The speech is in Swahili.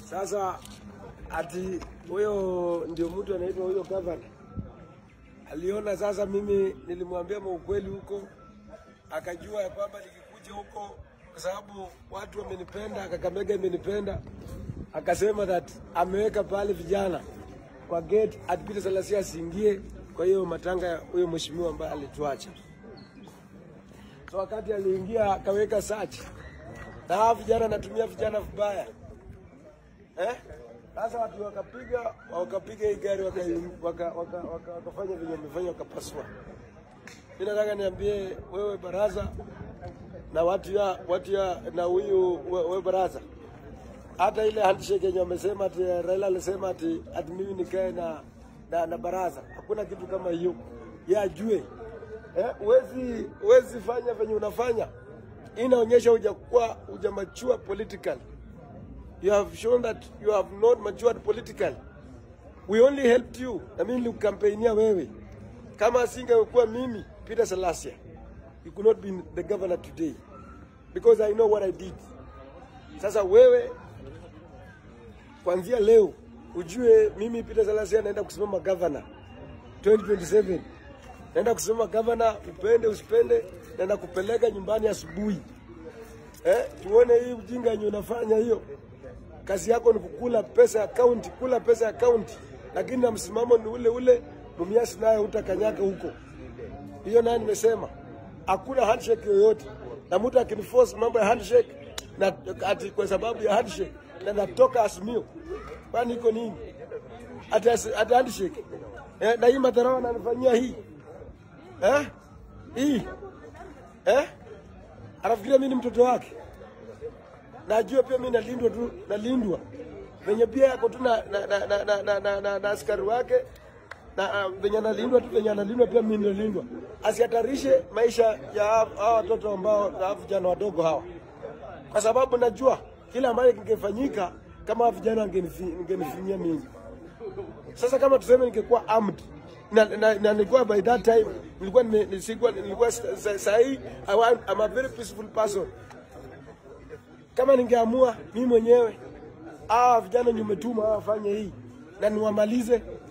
Sasa ati huyo ndio mtu anaitwa huyo gavana aliona sasa, mimi nilimwambia maukweli huko, akajua ya kwamba nikikuja huko, kwa sababu watu wamenipenda, Kakamega imenipenda, akasema that ameweka pale vijana kwa gate ati Peter Salasya asiingie kwa hiyo matanga ya huyo mheshimiwa ambaye alituacha. So wakati aliingia akaweka search na hawa vijana anatumia vijana vibaya eh? Sasa watu wakapiga wakapiga hii gari wakafanya waka, waka, waka, wakafanya venye wamefanya wakapasua. Mimi nataka niambie wewe baraza na watu ya watu ya na huyu we- wewe baraza, hata ile handshake yenye wamesema ati Raila alisema ati, ati mimi nikae na, na, na baraza, hakuna kitu kama hiyo. Yeye ajue eh, uwezi uwezi fanya venye unafanya, Hii inaonyesha hujakuwa hujamachua politically you have shown that you have not matured politically. We only helped you. Na mimi nilikukampainia wewe. Kama asingekuwa mimi Peter Salasya, you could not be the governor today because I know what I did. Sasa wewe kuanzia leo ujue mimi Peter Salasya naenda kusimama governor 2027. Naenda kusimama governor, upende usipende, naenda kupeleka nyumbani asubuhi. Eh, tuone hii ujinga yenye unafanya hiyo. Kazi yako ni kukula pesa ya kaunti, kula pesa ya kaunti, lakini na msimamo ni ule ule. Mumias naye utakanyaga huko. Hiyo naye nimesema hakuna handshake yoyote, na mtu akiniforce mambo ya handshake na ati kwa sababu ya handshake na natoka Azimio, kwani iko nini? Ati asi- ati handshake eh, na hii madharau ananifanyia hii eh, hii eh, anafikiria mimi ni mtoto wake najua pia mimi nalindwa tu, nalindwa venye pia yako tu na, na, na, na, na, na, na, na, na askari wake na uh, venye analindwa tu venye analindwa pia mimi nalindwa, asihatarishe maisha ya hawa hawa watoto ambao hawa vijana wadogo hawa, kwa sababu najua kile ambacho kingefanyika kama hawa vijana wangenifi- wangenifinyia mimi. Sasa kama tuseme ningekuwa armed na, na, na nilikuwa by that time nilikuwa nime- nisikuwa nilikuwa sa- sa- sahi I want, I'm a very peaceful person kama ningeamua mimi mwenyewe hawa vijana nimetuma hawa wafanye hii na niwamalize,